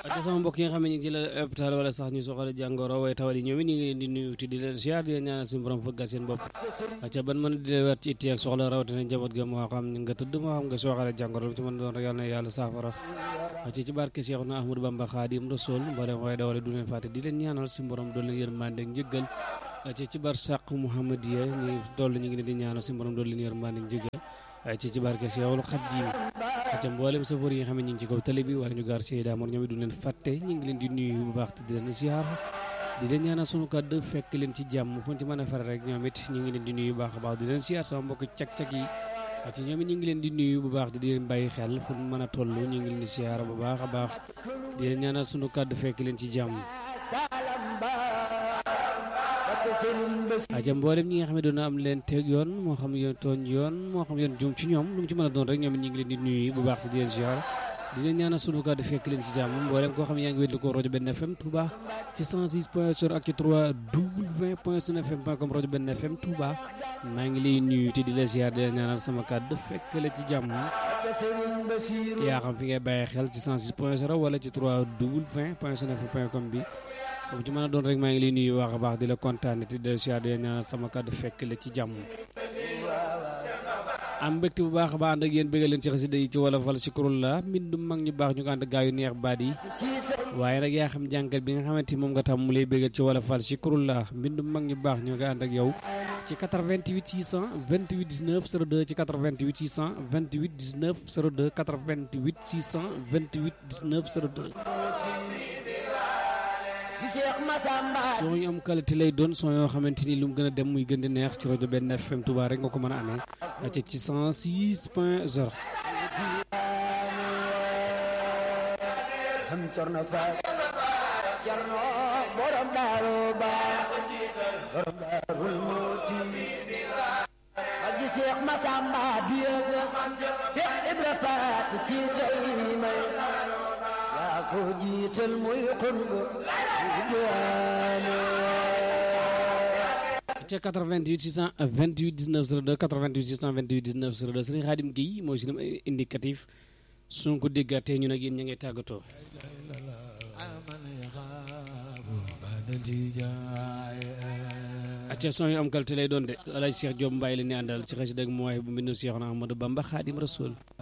ci sama mbokk yi nga xam ne ñu ngi ci la hôpital wala sax ñu soxla jàngoro waaye tawat yi ñoom it ñu ngi leen di nuyu te di leen ziar di leen ñaanal suñu borom fëggal seen bopp ca ban mën di leen wet ci itti ak soxla rawatina njaboot ga moo xam nga tëdd moo xam nga soxla jàngoro lu ci mën doon rek yàlla na yàlla saafara ci ci barke Seexuna Ahmadu Bamba Xaadim Rasul mboolem waaye dawale du leen fàtte di leen ñaanal suñu borom doon leen yërmande ak njëggal ci ci bar sàq Muhammadiya ñu toll ñu ngi leen di ñaanal suñu borom doon leen yërmande ak njëggal ci ci barke Seexul Xaadim ca mboolem safar yi nga xam ne ñu ngi ci kaw tali bi wala ñu gaar Seyda Amor ñoom it du leen fàtte ñu ngi leen di nuyu bu baax te di leen ziar di leen ñaanal sunu kàddu fekk leen ci jàmm fu ñu ci mën a fare rek ñoom it ñu ngi leen di nuyu bu baax a baax di leen ziar sama mbokk cag-cag yi ci ñoom it ñu ngi leen di nuyu bu baax di leen bàyyi xel fu ñu mën a toll ñu ngi leen di ziar bu baax a baax di leen ñaanal sunu kàddu fekk leen ci jàmm aja mboolem ñi nga xam ne doon am leen teg yoon moo xam yoon tooñ yoon moo xam yoon jum ci ñoom lu mu ci mën a doon rek ñoom it ñu ngi leen di nuyu bu baax si di leen ziar di leen ñaanal sunu kàddu fekk leen ci jàmm mboolem koo xam ne yaa ngi wétlu ko rajo benn FM Touba ci 106 point 0 ak ci 3 w point sun fm point com rajo benn FM Touba maa ngi lay nuyu te di la ziar di leen ñaanal sama kàddu fekk la ci jàmm yaa xam fi ngay bàyyi xel ci 106 point 0 wala ci 3 w point sun fm point com bi comme ci mën a doon rek maa ngi lay nuyu wax a baax di la kontaan te di la ziar di la ñaanal sama kàddu fekk la ci jàmm am mbégte bu baax a baax ànd ak yéen bëggal leen ci xasida yi ci wolofal si kurul la mbindum mag ñu baax ñu ko ànd gaa yu neex baat yi waaye nag yaa xam jànkat bi nga xamante moom nga tam mu lay bëggal ci wolofal si kurul la mbindum mag ñu baax ñu ko ànd ak yow ci 88 628 19 02 ci 88 628 19 02 88 628 19 02 soo ñu am qualité lay doon soo yoo xamante ni lu mu gën a dem muy gën di neex ci rajo benn FM Touba rek nga ko mën a amee ci ci 106 point 0. ko jiital muy xutbu ca 88 628 19 02 88 628 19 02 sëriñ Xaadim Guèye mooy si indicatif suñ ko déggaatee ñu nag yéen ña ngay tàggatoo acca son yu am qualité lay doon de alaaj Cheikh Diop Mbaye la ni àndal ci xasida ak mooy bu mbindu Cheikh Ahmadou Bamba Xaadim Rasul